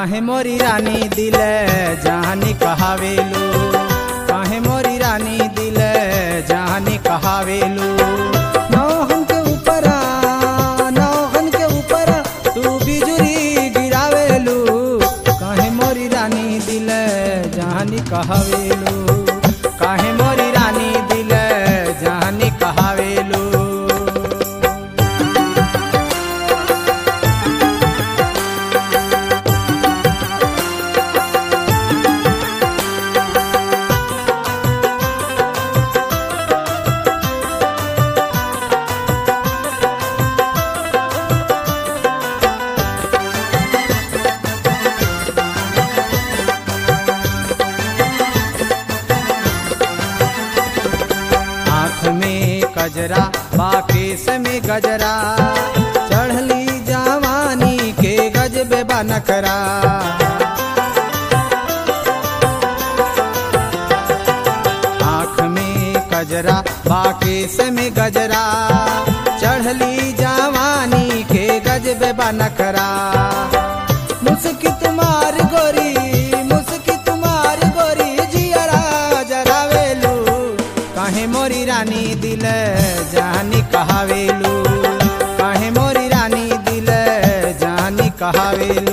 काहे मोरी रानी दिल जानी कहावेलू काहे मोरी रानी दिल जानी कहावेलू नौहन के ऊपर नौहन के ऊपर तू बिजुरी गिरावेलू काहे मोरी रानी दिल जानी कहावेलू काहे मोरी रानी दिल जानी कहावेलू आँख में कजरा बाकेस में गजरा चढ़ली जवानी के गजबे बनकरा आँख में कजरा बाकेस में गजरा चढ़ली जवानी के गजबे बनकरा मुस्की तुम्हार गोरी मुस्की तुम्हार गोरी जियरा जरावेलू काहे मोरी रानी दिल जानी कहावेलू काहे मोरी रानी दिल जानी कहावेलू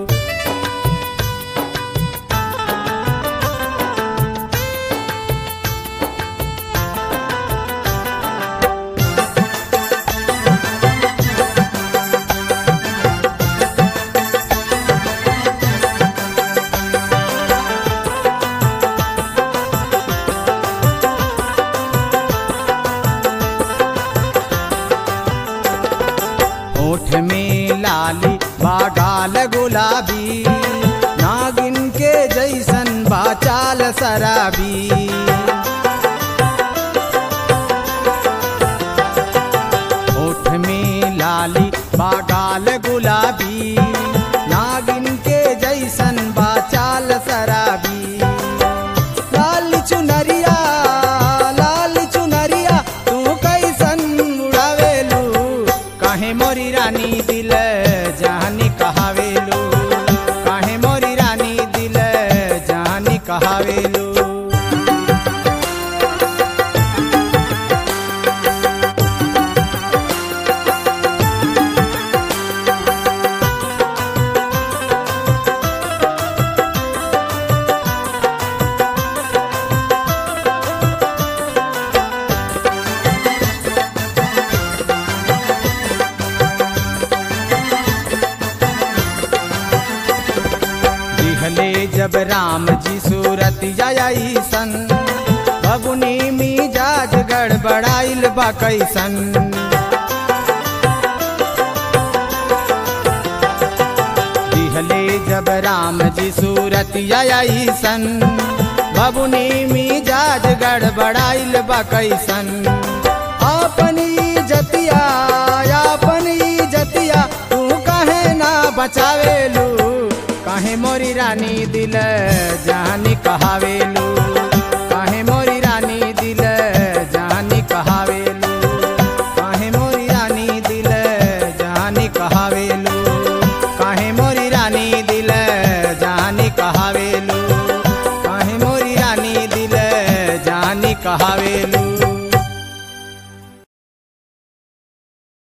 होठ में लाली बागाल गुलाबी नागिन के जैसन बाचाल शराबी होठ में लाली बागाल गुलाबी नागिन के जैसन बाचाल शराबी लाल चुनरिया लाल चुनरिया तू कैसन उड़ावेलू काहे मोरी रानी दिल जानी कहावेलू काहे मोरी रानी दिल जानी कहावेलू दिहले जब राम जी सूरत जाई सन बबुनी मिजाज गड़बड़ाइल बा कैसन दिहले जब राम जी सूरत आई सन बबुनी मिजाज गड़बड़ाइल बा कैसन अपनी जतिया अपनी जतिया तू कहे ना बचावेलू काहे मोरी रानी दिल जानी कहावेलू